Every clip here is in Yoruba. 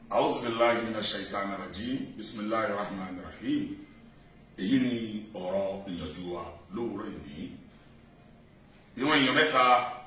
أعوذ بالله من الشيطان الرجيم بسم الله الرحمن الرحيم èyí ni ọ̀rọ̀ ìyànjú wa lówùúrọ̀ ìní ìwọ̀n èèyàn mẹ́ta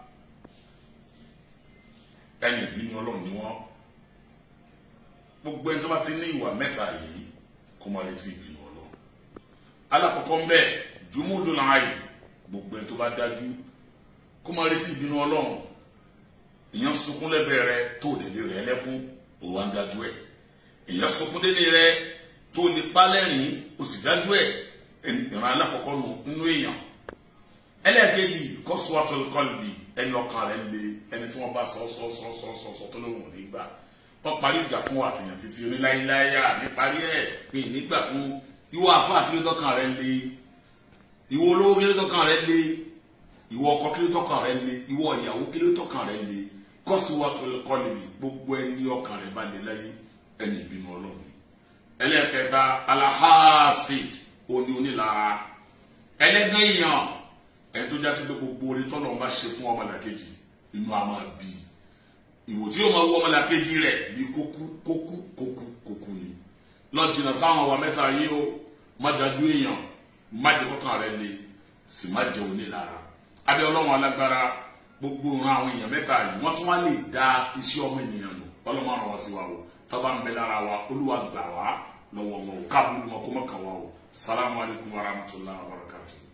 ẹni ìbínú ọlọ́run ni wọ́n gbogbo ẹni tó bá ti ní ìwà mẹ́ta yìí kó máa retí ìbínú ọlọ́run alákọ̀ọ́kọ́ ń bẹ jùmúdùn láàyè gbogbo ẹni tó bá dájú kó máa retí ìbínú ọlọ́run ìyẹn sunkún lẹ́bẹ̀ẹ́ rẹ tó délé rẹ lẹ́kún òun wá ń dájú ẹ̀ ìyẹn sunkún délé rẹ tó lè pálẹ́rìn o sì dájú ẹ̀ ìran alákọ̀ọ́kọ́ nínú èèyàn ẹlẹ́ẹ̀kejì kọ́sùwàtò kọ́lbì ẹni ọkàn rẹ̀ le ẹni tí wọ́n bá sọ sọ sọ sọ sọ sọ tó lóun ò ní gbà wọ́n parí ìjà fún àtìyàn títí oníláyíláyà ní parí ẹ̀ pé nígbà fún ìwọ àfọ àkílótọ́kàn rẹ̀ le ìwọ olówó kílótọ́kàn rẹ̀ le ìwọ ọkọ kílótọ́kàn rẹ̀ le ìwọ ìyàwó kílótọ́kàn rẹ̀ le kọ́sùwàtò kọ́lbì gbogbo ẹni ọkàn rẹ̀ bá le láyé ẹni ìbínú ọlọ́run ẹlẹ́kẹta alahasi oní onílara ẹlẹ́gàn èèyàn ẹni tó jásí pé gbogbo orí tọ́nà bá ṣe fún ọmọlàkejì inú a máa bí ìwò tí yóò máa wú ọmọlàkejì rẹ̀ bí kókú kókú kókú kókú ni lọ jìnnà sáwọn ọwà mẹ́ta yìí ó má dájú èèyàn má jẹ kọ́kàn rẹ̀ le sì má jẹ onílara abẹ́ ọlọ́run alágbára gbogbo ìran àwọn èèyàn mẹ́ta yìí wọ́n tún wá lè dá iṣẹ́ ọmọ ènìyàn lò ọlọ́run ràn wá sí wa o tọ́ba ń bẹ lára wa olúwa gbà wá lọ́wọ́ wọn o káàbùrù wọn kó mọ̀ kàn wá o salamu alaykum wa rahmatulahi wa barakatuh.